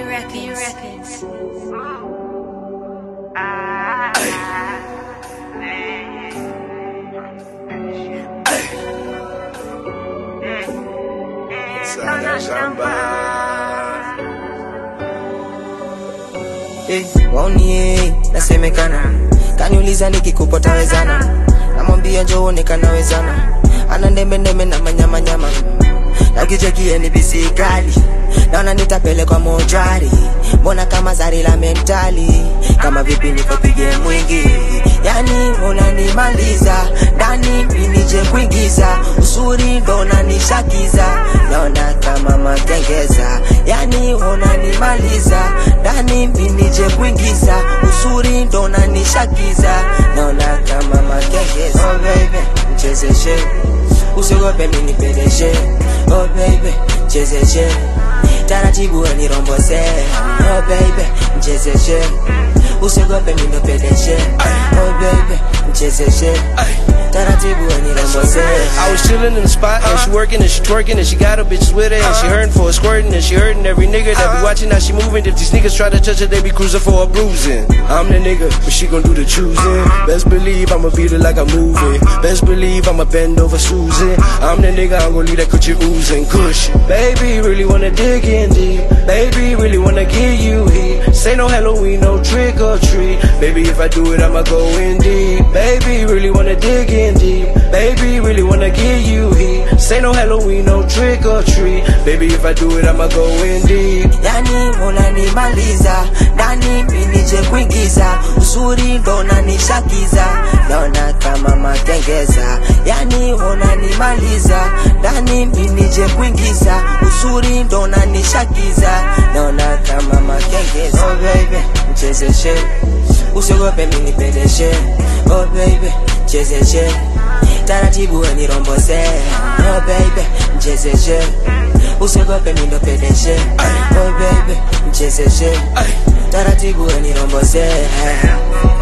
Records. Sana shamba Eh, waoni eh, nasemekana kaniuliza nikikupa tawezana namwambia njoone kanawezana ana ndembe ndembe na manyamanyama na ukichekie ni bisi kali naona nitapelekwa mojari mbona kama zari la mentali kama vipi nikopige mwingi yani unanimaliza ndani minije kuingiza usuri ndo unanishakiza naona kama makengeza yani unanimaliza ndani minije kuingiza usuri ndo unanishakiza naona kama makengeza oh baby mchezeshe usiogope mini pedeshe oh baby mchezeshe taratibu wenirombose oh baby mchezeshe usiogope mino pedeshe oh baby mchezeshe taratibu wenirombose I was chillin' in the spot and she working and she twerking and she got her bitches with her and she hurting for a squirting and she hurting every nigga that be watching how she moving. If these niggas try to touch her, they be cruising for a bruising. I'm the nigga, but she gon' do the choosing. Best believe I'ma beat her like a movie. Best believe I'ma bend over Susan. I'm the nigga, I'm gon' leave that coochie oozing. Kush, baby, really wanna dig in deep. Baby, really wanna give you heat. Say no Halloween, no trick or treat. Baby, if I do it, I'ma go in deep. Baby, really wanna dig in deep. Baby, really wanna give you heat. Say no Halloween, no trick or treat. Baby, if I do it, I'ma go in deep. yani unanimaliza ndani minije kuingiza usuri ndo unanishakiza naona kama makengeza yani unanimaliza ndani minije kuingiza usuri ndo unanishakiza naona kama makengeza oh baby mchezeshe usiogope minipeleshe oh baby mchezeshe taratibu wenirombose oh baby mchezeshe usiogope mindopedeshe oh baby mchezeshe taratibu wenirombose